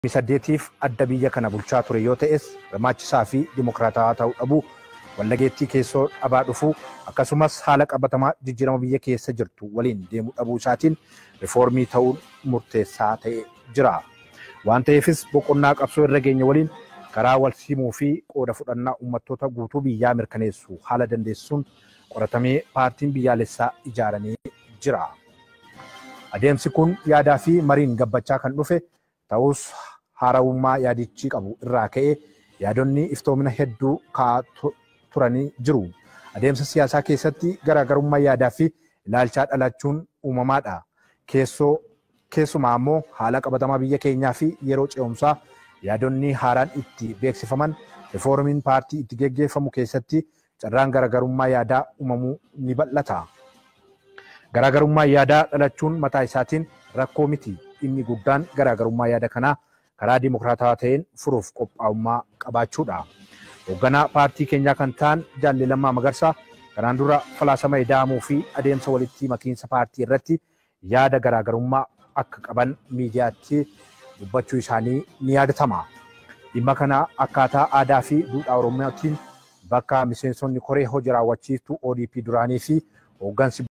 saddeetiif adda biyya kana bulchaa ture yoo ta'es hirmaachisaa fi dimokiraatawaa ta'uu dhabuu wallageettii keessoo dhabaa dhufuu akkasumas haala qabatamaa jijjiirama biyya keessa jirtu waliin deemuu dhabuu isaatiin rifoormii ta'uun murteessaa ta'ee jira. Waan ta'eefis boqonnaa qabsoo irra geenye waliin karaa wal simuu fi qooda fudhannaa uummattoota guutuu biyyaa mirkaneessu haala dandeessisuun qoratamee paartiin biyyaalessaa ijaaramee jira. Adeemsi kun yaadaa fi mariin gabbachaa kan dhufe ta'us haarawummaa yaadichi qabu irraa ka'ee yaadonni iftoomina hedduu kaa'aa turanii jiru. Adeemsa siyaasaa keessatti garaagarummaa yaadaa fi ilaalchaa dhalachuun uumamaadha. Keessoo keessumaa immoo haala qabatamaa biyya keenyaa fi yeroo ce'umsaa yaadonni haaraan itti beeksifaman rifoormiin paartii itti geggeeffamu keessatti carraan garaagarummaa yaadaa uumamuu ni bal'ata. Garaagarummaa yaadaa dhalachuun mataa isaatiin rakkoo miti. Inni guddaan garaagarummaa yaada kanaa karaa dimokiraatawaa ta'een furuuf qophaa'ummaa qabaachuudha. Hoogganaa paartii keenyaa kan ta'an Jaalli Lammaa Magarsaa kanaan dura falaasama ida'amuu fi adeemsa walitti makiinsa paartii irratti yaada garaagarummaa akka qaban miidiyaatti dubbachuu isaanii ni yaadatama. Dhimma kana akkaataa aadaa fi duudhaa Oromootiin bakka miseensonni koree hojii raawwachiiftuu ODP duraanii fi hooggansi